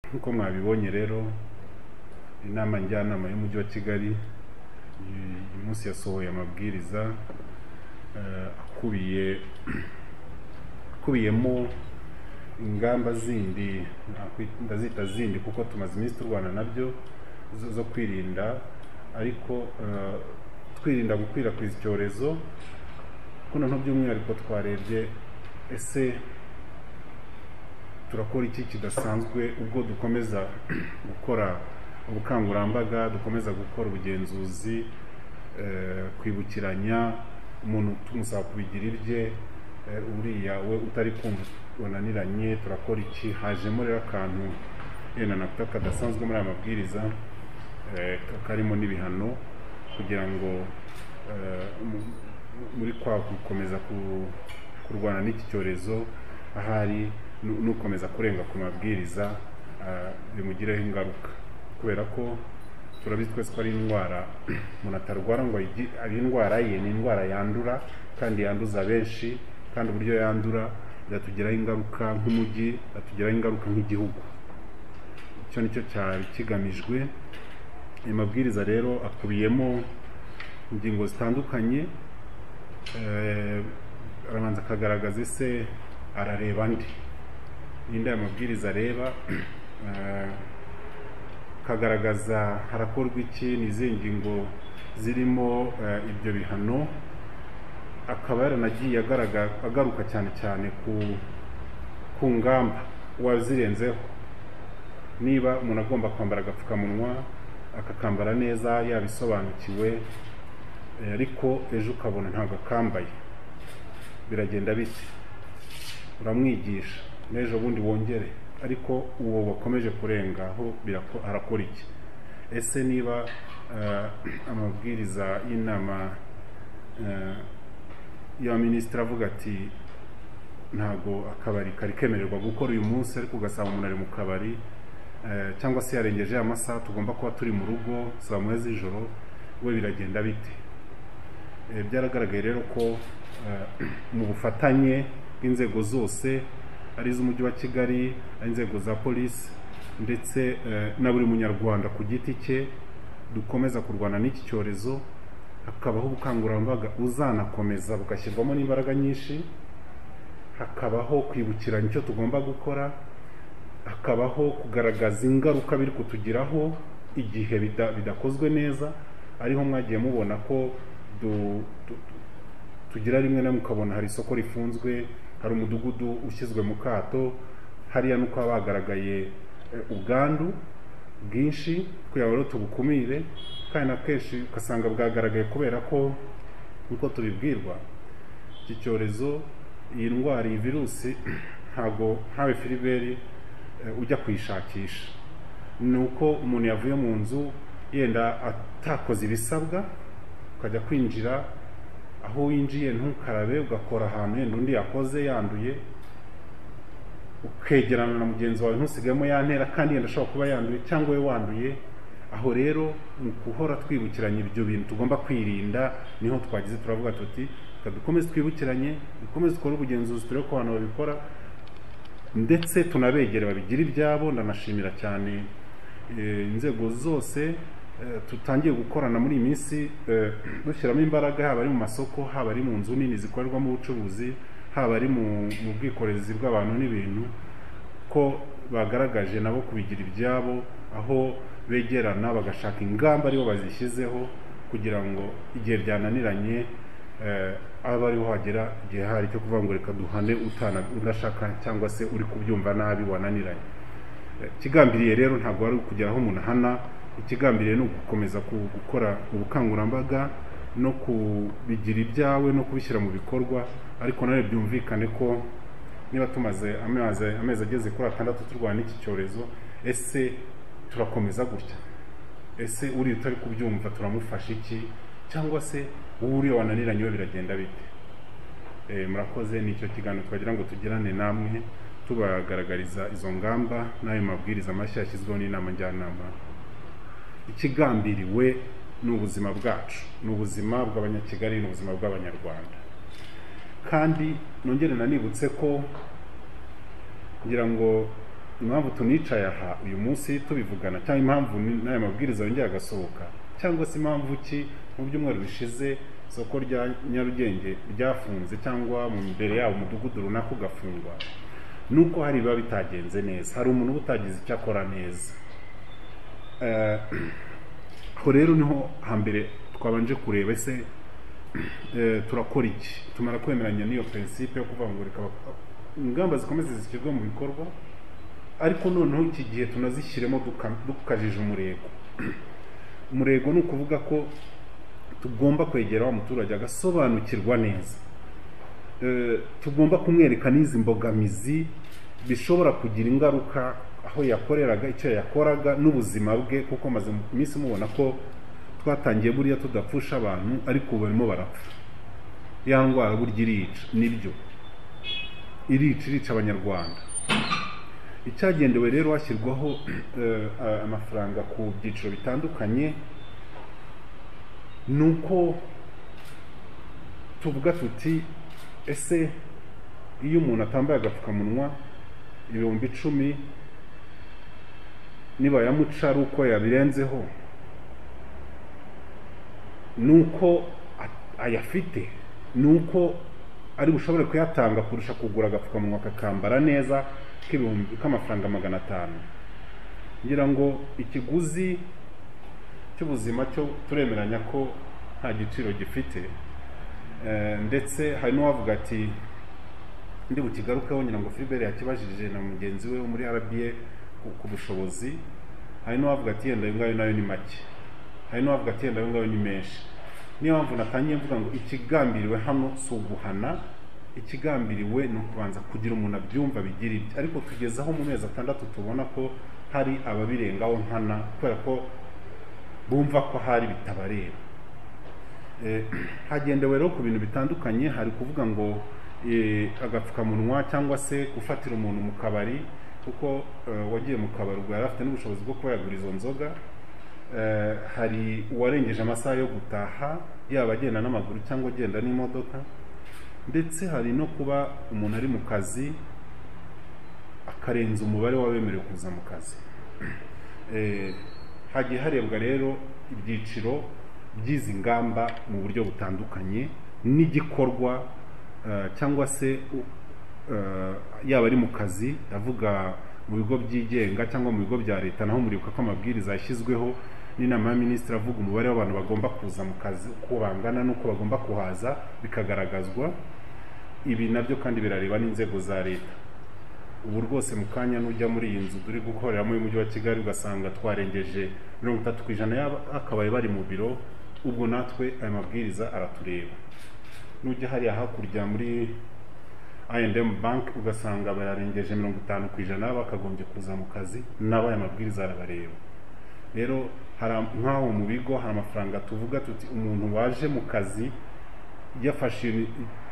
nk'uko mwabibonye rero inama njyanama y'umujyi wa kigali uyu uyu munsi yasohoye amabwiriza eh, akubiye akubiyemo ingamba zindi nakwita- ndazita zindi kuko tumaze iminsi turwana nabyo zo- zo kwirinda ariko eh, twirinda gukwirakwiza icyorezo kuko noneho by'umwihariko twarebye ese turakora iki kidasanzwe ubwo dukomeza gukora ubukangurambaga dukomeza gukora ubugenzuzi eh, kwibukiranya umuntu tumusaba kubigira ibye eh, uriya we utari kumva wananiranye turakora iki hajemo rero akantu yenda nakuta kadasanzwe muri aya mabwiriza eh, ka- karimo n'ibihano kugira ngo eh, mu- muri kwa gukomeza ku- kurwana n'iki cyorezo ahari nu- n'ukomeza kurenga ku mabwiriza ah, bimugireho ingaruka kubera ko turabizi twese ko ari indwara umuntu atarwara ngo ayigi- ari indwara ye ni indwara yandura kandi yanduza benshi kandi uburyo yandura yatugiraho ingaruka nk'umujyi yatugiraho ingaruka nk'igihugu icyo ni cyo cyari kigamijwe ayo mabwiriza rero akubiyemo ingingo zitandukanye eh, arabanza akagaragaza ese arareba andi ninde aya mabwiriza areba eh, akagaragaza harakorwa iki ni izihe ngingo zirimo eh, ibyo bihano akaba yaranagiye agaraga- agaruka cyane cyane ku ku ngamba uwazirenzeho niba umuntu agomba kwambara agapfukamunwa akakambara neza yabisobanukiwe eh, ariko ejo ukabona ntabwo akambaye biragenda bite uramwigisha n'ejo bundi wongere ariko uwo wakomeje kurengaho birako- arakora iki ese niba eh, amabwiriza y'inama eh, ya minisitiri avuga ati ntabwo akabari kari kemererwa gukora uyu munsi ariko ugasanga umuntu ari mu kabari eh, cyangwa se yarengeje amasaha tugomba kuba turi mu rugo saa moya z'ijoro we biragenda bite Eh, byaragaragaye rero ko eh, mu bufatanye bw'inzego zose ari iz'umujyi wa kigali ari inzego za polisi ndetse eh, na buri munyarwanda ku giti cye dukomeza kurwana n'iki cyorezo hakabaho ubukangurambaga buzanakomeza bugashyirwamo n'imbaraga nyinshi hakabaho kwibukiranya icyo tugomba gukora hakabaho kugaragaza ingaruka biri kutugiraho igihe bida- bidakozwe neza ariho mwagiye mubona ko du- tu- tu- tugira rimwe na rimwe ukabona hari isoko rifunzwe hari umudugudu ushyizwe mu kato hariya nuko haba hagaragaye eh, ubwandu bwinshi kugira ngo rero tubukumire kandi na kenshi ugasanga bwagaragaye kubera ko nkuko tubibwirwa iki cyorezo iyi ndwara iyi virusi ntabwo ntawe filiberi eh, ujya kuyishakisha ni uko umuntu yavuye mu nzu yenda atakoze ibisabwa ukajya kwinjira aho winjiye ntukarabe ugakora ahantu yenda undi yakoze yanduye ukegerana na mugenzi wawe ntusigayemo yantera kandi yenda ashobora kuba yanduye cyangwa we wanduye aho rero mu guhora twibukiranya ibyo bintu tugomba kwirinda niho twagize turavuga tuti reka dukomeze twibukiranye dukomeze dukore ubugenzuzi turebe ko abantu babikora ndetse tunabegere babigira ibyabo ndanashimira cyane eh, inzego zose eh, tutangiye gukorana muri iyi minsi eh, dushyiramo imbaraga haba ari mu masoko haba ari mu nzu nini zikorerwamo ubucuruzi haba ari mu mu bwikorezi bw'abantu n'ibintu ko bagaragaje nabo kubigira ibyabo aho begerana bagashaka ingamba aribo bazishyizeho kugira ngo igihe byananiranye eh, abe ariho hagera igihe hari cyo kuvuga ngo reka duhane utana udashaka cyangwa se uri kubyumva nabi wananiranye Eh, ikigambiriye rero ntabwo ari ukugera aho umuntu ahana ikigambiriye ni ugukomeza ku- gukora ubukangurambaga no kubigira ibyawe no kubishyira mu bikorwa ariko nawe byumvikane ko niba tumaze amezi amezi ageze kuri atandatu turwana n'iki cyorezo ese turakomeza gutya ese uriya utari kubyumva turamufasha iki cyangwa se wowe uriya wananiranye we biragenda bite Eh, murakoze nicyo kiganiro twagira ngo tugirane namwe tubagaragariza izo ngamba n'ayo mabwiriza mashya yashyizweho n'inama njyanama ikigambiriwe ni ubuzima bwacu ni ubuzima bw'abanyakigali ni ubuzima bw'abanyarwanda kandi nongere nanibutse ko kugira ngo impamvu tunicaye aha uyu munsi tubivugana cyangwa impamvu ni- n'aya mabwiriza yongeye agasohoka cyangwa se impamvu ki mu byumweru bishize isoko rya nyarugenge ryafunze cyangwa mu mbere yabo umudugudu runaka ugafungwa ni uko hari ibiba bitagenze neza hari umuntu uba utagize icyo akora neza Eh, aho rero niho hambere twabanje kureba ese eh, turakora iki tumara kwemeranya n'iyo prinsipe yo kuvangurika abak- ingamba zikomeza zishyirwe mu bikorwa ariko noneho iki gihe tunazishyiremo duka- dukajije umurego umurego ni ukuvuga ko tugomba kwegera wa muturage agasobanukirwa neza Eh, tugomba kumwereka n'izi mbogamizi bishobora kugira ingaruka aho yakoreraga icyo yakoraga n'ubuzima bwe kuko maze mu minsi mubona ko twatangiye buriya tudapfusha abantu ariko ubu barimo barapfa ya ndwara burya irica nibyo irica irica abanyarwanda icyagendewe rero hashyirwaho eh, a- amafaranga ku byiciro bitandukanye ni uko tuvuga tuti ese iyo umuntu atambaye agapfukamunwa ibihumbi icumi nibayamuca ari uko yabirenzeho ni uko a- ayafite ni uko ari bushobore kuyatanga kurusha kugura agapfukamunwa akakambara neza k'ibihumbi k'amafaranga magana atanu ngira ngo ikiguzi cy'ubuzima cyo turemeranya ko nta giciro gifite Eh, ndetse hari n'uwavuga ati ndi bukigarukeho ngira ngo Philbert yakibajije na mugenzi we wo muri RBA ku- ku bushobozi hari n'uwavuga ati yenda ayo ngayo nayo ni make hari n'uwavuga ati yenda ayo ngayo ni menshi niyo mpamvu natangiye mvuga ngo ikigambiriwe hano si uguhana ikigambiriwe ni ukubanza kugira umuntu abyumva bigira ibye ariko tugeze aho mu mezi atandatu tubona ko hari ababirengaho nkana kubera ko bumva ko hari bitabareba Eh, hagendewe rero ku bintu bitandukanye hari kuvuga ngo eh, agapfukamunwa cyangwa se gufatira umuntu mu kabari kuko eh, wagiye mu kabari ubwo yari afite n'ubushobozi bwo kuba yagura izo nzoga Eh, hari uwarengeje amasaha yo gutaha yaba agenda n'amaguru cyangwa agenda n'imodoka ndetse hari no kuba umuntu ari mu kazi akarenza umubare w'abemerewe kuza mu kazi Eh, hagiye harebwa rero ibyiciro by'izi ngamba mu buryo butandukanye n'igikorwa eh, cyangwa se u- eh, yaba ari mu kazi ndavuga mu bigo byigenga cyangwa mu bigo bya leta naho muribuka ko amabwiriza yashyizweho n'inama y'aminisitiri avuga umubare w'abantu bagomba kuza mu kazi uko bangana n'uko bagomba kuhaza bikagaragazwa ibi nabyo kandi birareba n'inzego za leta ubu rwose mu kanya n'ujya muri iyi nzu turi gukoreramo y'umujyi wa kigali ugasanga twarengeje mirongo itatu ku ijana y'akabaye bari mu biro ubwo natwe aya mabwiriza aratureba n'ujya hariya hakurya muri I&M bank ugasanga bararengeje mirongo itanu ku ijana bakagombye kuza mu kazi nabo aya mabwiriza arabareba rero hari am- nk'aho mu bigo hari amafaranga tuvuga tuti umuntu waje mu kazi yafashe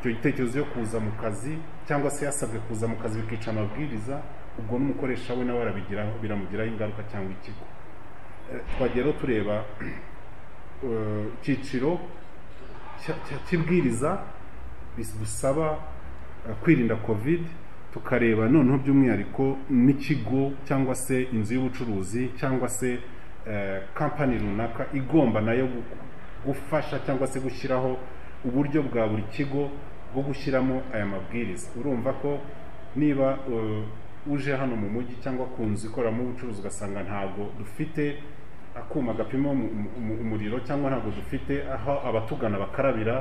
icyo gitekerezo yo kuza mu kazi cyangwa se yasabwe kuza mu kazi bikica amabwiriza ubwo n'umukoresha we nawe arabigiraho biramugiraho ingaruka cyangwa ikigo Eh, twagiye rero tureba eh, icyiciro cya- cya- cy'ibwiriza bis- dusaba eh, kwirinda covid tukareba noneho by'umwihariko n'ikigo cyangwa se inzu y'ubucuruzi cyangwa se eh, kampani runaka igomba nayo gu- gufasha cyangwa se gushyiraho uburyo bwa buri kigo bwo gushyiramo aya mabwiriza urumva ko niba eh, uje hano mu mujyi cyangwa ku nzu ikoreramo ubucuruzi ugasanga ntabwo dufite akuma gapima umu- umu- umuriro cyangwa ntabwo dufite aho abatugana bakarabira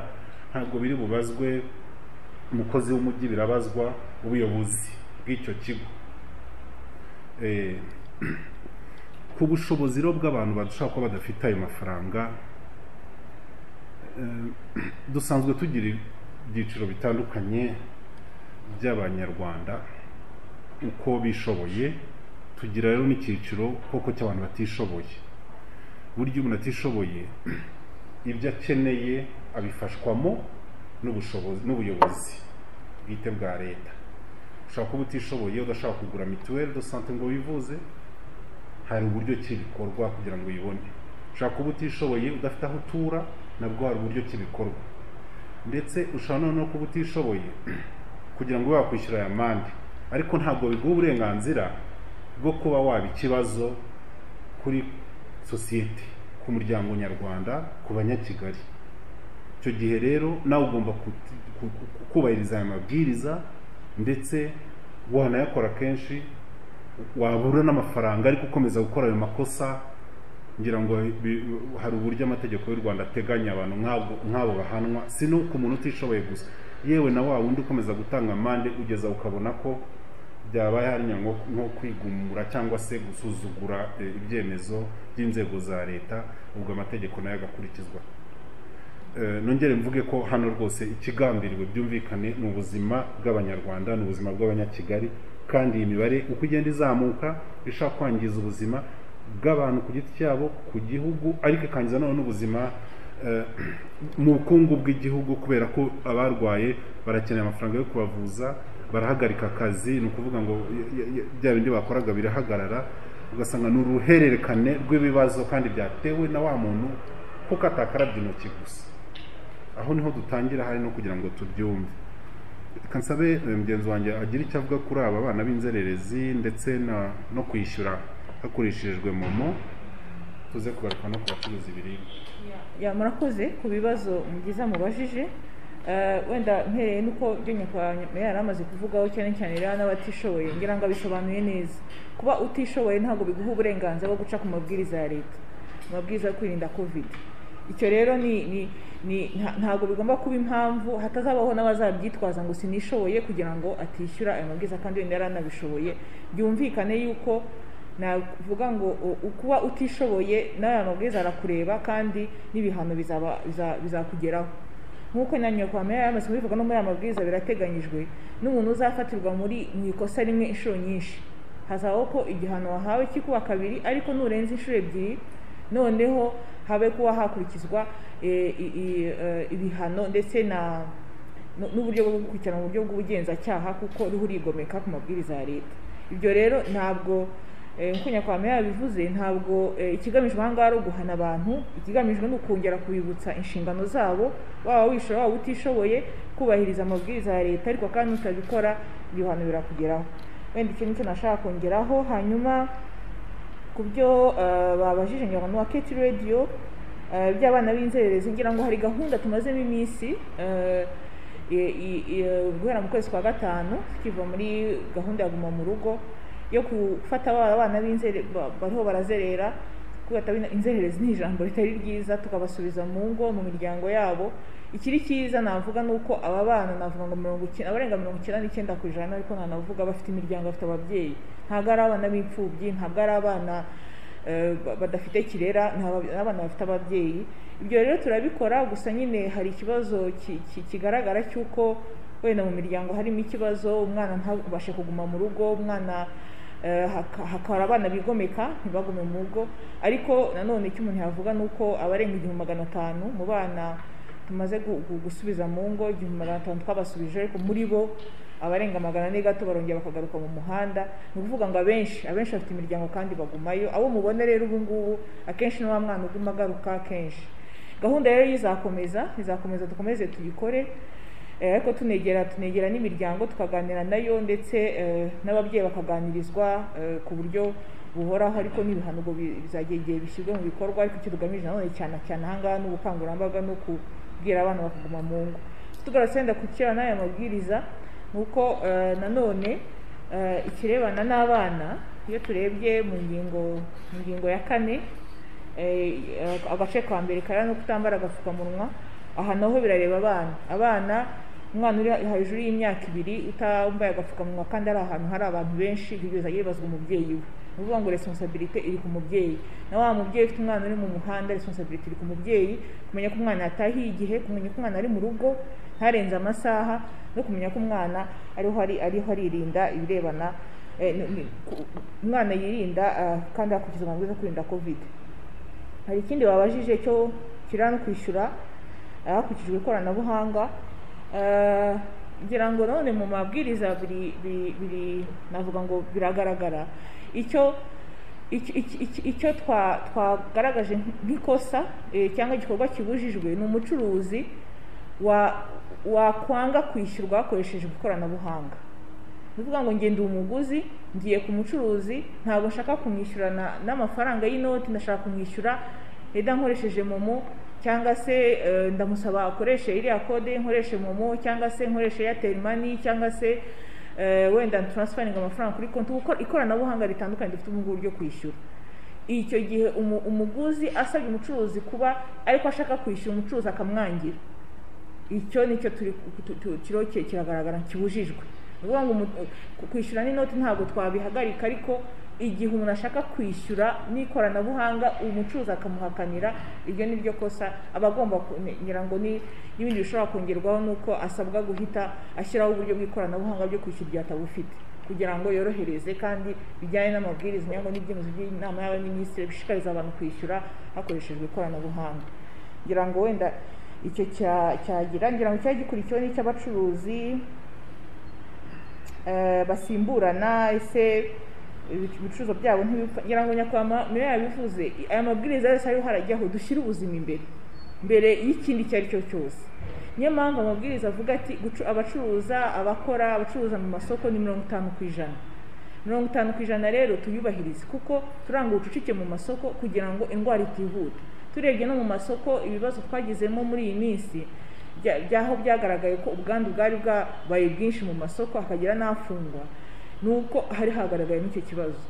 ntabwo biri bubazwe umukozi w'umujyi birabazwa ubuyobozi bw'icyo kigo Eh, ku bushobozi rero bw'abantu bashobora kuba badafite ayo mafaranga dusanzwe tugira ibyiciro bitandukanye by'abanyarwanda uko bishoboye tugira rero n'icyiciro koko cy'abantu batishoboye burya umuntu atishoboye ibyo akeneye abifashwamo n'ubushobozi n'ubuyobozi bwite bwa leta ushobora kuba utishoboye udashaka kugura mituweli do sante ngo wivuze hari uburyo ki bikorwa kugira ngo uyibone ushobora kuba utishoboye udafite aho utura nabwo hari uburyo ki bikorwa ndetse ushobora noneho kuba utishoboye kugira ngo ube wakwishyura aya mande ariko ntabwo biguha uburenganzira bwo kuba waba ikibazo kuri sosiyete ku muryango nyarwanda ku banyakigali icyo gihe rero nawe ugomba kuti- ku- ku- kubahiriza aya mabwiriza ndetse wanayakora kenshi wabura n'amafaranga ariko ukomeza gukora ayo makosa ngira ngo bi- hari uburyo amategeko y'u rwanda ateganya abantu nk'abo- nk'abo bahanwa si n'uko umuntu utishoboye gusa yewe na wa wundi ukomeza gutanga amande ugeza ukabona ko byabaye harinya nko nko kwigumura cyangwa se gusuzugura eh, ibyemezo by'inzego za leta ubwo amategeko nayo agakurikizwa Eh, nongere mvuge ko hano rwose ikigambiriwe byumvikane ni ubuzima bw'abanyarwanda ni ubuzima bw'abanyakigali kandi iyi mibare uko igenda izamuka ishaka kwangiza ubuzima bw'abantu ku giti cyabo ku gihugu ariko ikangiza nanone n'ubuzima eh, mu bukungu bw'igihugu kubera ko abarwaye barakeneye amafaranga yo kubavuza barahagarika akazi ni ukuvuga ngo y- y- y- bya bindi bakoraga birahagarara ugasanga ni uruhererekane rw'ibibazo kandi byatewe na wa muntu kuko atakarabye intoki gusa aho niho dutangira hari no kugira ngo tubyumve reka nsabe eh, mugenzi wanjye agira icyo avuga kuri aba bana b'inzererezi ndetse na- no kwishyura hakoreshejwe momo tuze kugaruka no ku bacuruza ibiribwa ya murakoze ku bibazo mugiza mubajije Eh, wenda mpereye nuko ibyo nyakubahwa yari amaze kuvugaho cyane cyane rero n'abatishoboye ngira ngo abisobanuye neza kuba utishoboye ntabwo biguha uburenganzira bwo guca ku mabwiriza ya leta amabwiriza yo kwirinda covid icyo rero ni ni ni nta- ntabwo bigomba kuba impamvu hatazabaho n'abazabyitwaza ngo sinishoboye kugira ngo atishyura ayo mabwiriza kandi wenda yari anabishoboye byumvikane yuko navuga ngo u- ukuba utishoboye n'aya mabwiriza arakureba kandi n'ibihano bizaba biza- bizakugeraho nk'uko na nyakwame yamaze kubivuga no muri aya mabwiriza birateganyijwe n'umuntu uzafatirwa muri mu ikosa rimwe inshuro nyinshi hazabaho ko igihano wahawe kikuba kabiri ariko nurenza inshuro ebyiri noneho habe kuba hakurikizwa eh, i- i- eh, ibihano ndetse na n- n'uburyo bwo gukurikirana mu buryo bw'ubugenzacyaha kuko ruhu urigomeka ku mabwiriza ya leta ibyo rero ntabwo eh, nk'uko nyakwame yabivuze ntabwo eh, ikigamijwe aha ngaha ari uguhana abantu ikigamijwe ni ukongera kubibutsa inshingano zabo waba wishora waba utishoboye kubahiriza amabwiriza ya leta ariko kandi utabikora ibihano birakugeraho wenda icyo nicyo nashaka kongeraho hanyuma ku byo eh, babajije ngira ngo ni uwa keti radiyo by'abana b'inzererezi ngira ngo hari gahunda tumazemo iminsi eh, i- i- i- guhera mu kwezi kwa gatanu tukiva muri gahunda ya guma mu rugo yo gufata ba- abana b'inzere ba- bariho barazerera kubata inzererezi ni ijambo ritari ryiza tukabasubiza mu ngo mu miryango yabo ikiri cyiza navuga ni uko aba bana navuga ngo mirongo icyenda abarenga mirongo icyenda n'icyenda ku ijana ariko nanavuga bafite imiryango bafite ababyeyi ntabwo ari abana b'imfubyi ntabwo ari abana eh, ba- badafite kirera ni aba- ni abana bafite ababyeyi ibyo rero turabikora gusa nyine hari ikibazo ki- ki- kigaragara cy'uko wenda mu miryango harimo ikibazo umwana ntabashe kuguma mu rugo umwana Eh, haka- hakaba abana bigomeka ntibagume mu rugo ariko nanone icyo umuntu yavuga ni uko abarenga igihumbi magana atanu mu bana tumaze gu- gu- gusubiza mu ngo igihumbi magana atanu twabasubije ariko muri bo abarenga magana ane gato barongera bakagaruka mu muhanda ni ukuvuga ngo abenshi abenshi bafite imiryango kandi bagumayo abo mubona rero ubu ngubu akenshi ni wa mwana uguma agaruka kenshi gahunda rero izakomeza izakomeza dukomeze tuyikore Eh, ariko tunegera tunegera n'imiryango tukaganira nayo ndetse eh, n'ababyeyi bakaganirizwa eh, ku buryo buhoraho ariko n'ibihano ubwo bi- bizagera igihe bishyirwe mu bikorwa ariko icyo tugamije nanone cyane cyane aha ngaha ni ubukangurambaga no kubwira abana bakaguma mu ngo tugarutse wenda ku kera n'aya mabwiriza ni uko eh, nanone eh, ikirebana n'abana iyo turebye mu ngingo mu ngingo ya kane Eh, eh, agace ka mbere karera no kutambara agapfukamunwa aha naho birareba abana abana umwana uri hejuru y'imyaka ibiri utambaye agapfukamunwa kandi ari ahantu hari abantu benshi bigeza yibazwa umubyeyi we ni ukuvuga ngo resonsabirite iri ku mubyeyi na wa mubyeyi ufite umwana uri mu muhanda resonsabirite iri ku mubyeyi kumenya ko umwana yatahiye igihe kumenya ko umwana ari mu rugo ntarenze amasaha no kumenya ko umwana ariho ari ariho aririnda ibirebana eh, ni- ni- ku- umwana yirinda ah, kandi hakurikiza amabwiriza yo kwirinda covid hari ikindi babajije cyo kirano kwishyura eh, hakurikijwe ikoranabuhanga Eh, ngira ngo nanone mu mabwiriza biri biri- biri navuga ngo biragaragara icyo icyo- icyo- icyo- icyo twa- twagaragaje nk'ikosa eh, cyangwa igikorwa kibujijwe ni umucuruzi wa wakwanga kwishyurwa hakoreshejwe ikoranabuhanga ni ukuvuga ngo ngenda umuguzi ngiye ku mucuruzi ntabwo nshaka kumwishyurana n'amafaranga y'inoti ndashaka kumwishyura wenda nkoresheje momo cyangwa se eh, ndamusaba akoreshe iriya kode nkoreshe momo cyangwa se nkoreshe airtel money cyangwa se eh, wenda transferinga amafaranga kuri konti kuko ikoranabuhanga ritandukanye dufite ubu ngubu ryo kwishyura icyo gihe umu- umuguzi asabye umucuruzi kuba ariko ashaka kwishyura umucuruzi akamwangira icyo nicyo turi tu- tu- kiriho ki- kiragaragara kibujijwe ni ukuvuga ngo umu- ku- kwishyura n'inoti ntabwo twabihagarika ariko igihe umuntu ashaka kwishyura n'ikoranabuhanga umucuruzi akamuhakanira iryo ni ryo kosa aba agomba ku- ngira ngo ni n'ibindi bishobora kongerwaho ni uko asabwa guhita ashyiraho uburyo bw'ikoranabuhanga byo kwishyura igihe atabufite kugira ngo yorohereze kandi bijyanye n'amabwiriza cyangwa n'ibyemezo by'inama y'abaminisitiri bishishikariza abantu kwishyura hakoreshejwe ikoranabuhanga ngira ngo wenda icyo cya- cyagira ngira ngo cyari gikurikiwe n'icy'abacuruzi eh, basimburana ese ibic- ibicuruzwa byabo ntibipfa ngira ngo nyakwama niyo yabivuze i- aya mabwiriza yose ariho harajyaho dushyire ubuzima imbere mbere y'ikindi icyo ari cyo cyose niyo mpamvu amabwiriza avuga ati gucu- abacuruza abakora abacuruza mu masoko ni mirongo itanu ku ijana mirongo itanu ku ijana rero tuyubahirize kuko turanga ubucucike mu masoko kugira ngo indwara itihuta turebye no mu masoko ibibazo twagizemo muri iyi minsi bya- byaho byagaragaye ko ubwandu bwari bwabaye bwinshi mu masoko hakagira n'afungwa ni uko hari hagaragayemo icyo kibazo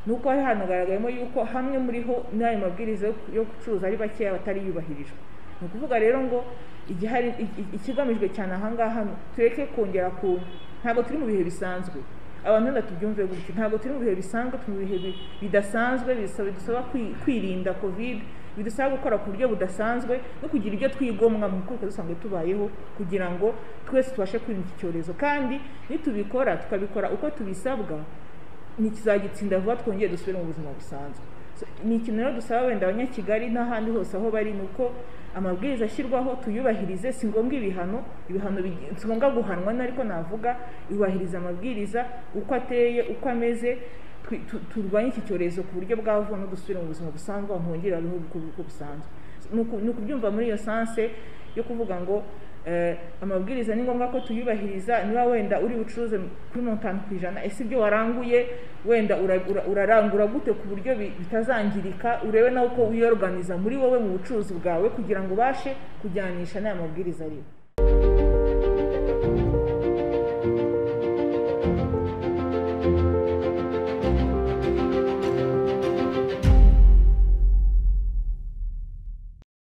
ni uko hari hanagaragayemo yuko hamwe muri ho n'ayo mabwiriza yo- yo gucuruza ari bakeya batariyubahirijwe ni ukuvuga rero ngo igihari i- i- ikigamijwe cyane ahangaha ni tureke kongera ku ntabwo turi mu bihe bisanzwe abantu wenda tubyumve gutyo ntabwo turi mu bihe bisanzwe turi mu bihe bi- bidasanzwe bisaba bidusaba kwi- kwirinda kovide bidusaba gukora ku buryo budasanzwe no kugira ibyo twigomwa mu kuko dusanzwe tubayeho kugira ngo twese tubashe kwirinda iki cyorezo kandi nitubikora tukabikora uko tubisabwa ntikizagitsinda vuba twongeye dusubire mu buzima busanzwe So, ni ikintu rero dusaba wenda abanyakigali n'ahandi hose aho bari ni uko amabwiriza ashyirwaho tuyubahirize si ngombwa ibihano ibihano bigi- si ngombwa guhanwa ni ariko navuga yubahiriza amabwiriza uko ateye uko ameze twi- tu- turwanye iki cyorezo ku buryo bwa vuba no dusubire mu buzima busanzwe aho hongere babeho uko uko busanzwe ni uku- ni ukubyumva muri iyo sanse yo kuvuga ngo eh, amabwiriza ni ngombwa ko tuyubahiriza niba wenda uri bucuruze kuri mirongo itanu ku ijana ese ibyo waranguye wenda ura- ura- urarangura gute ku buryo bi- bitazangirika urebe nawe uko wiyoruganiza muri wowe mu bucuruzi bwawe kugira ngo ubashe kujyanisha n'aya mabwiriza ariho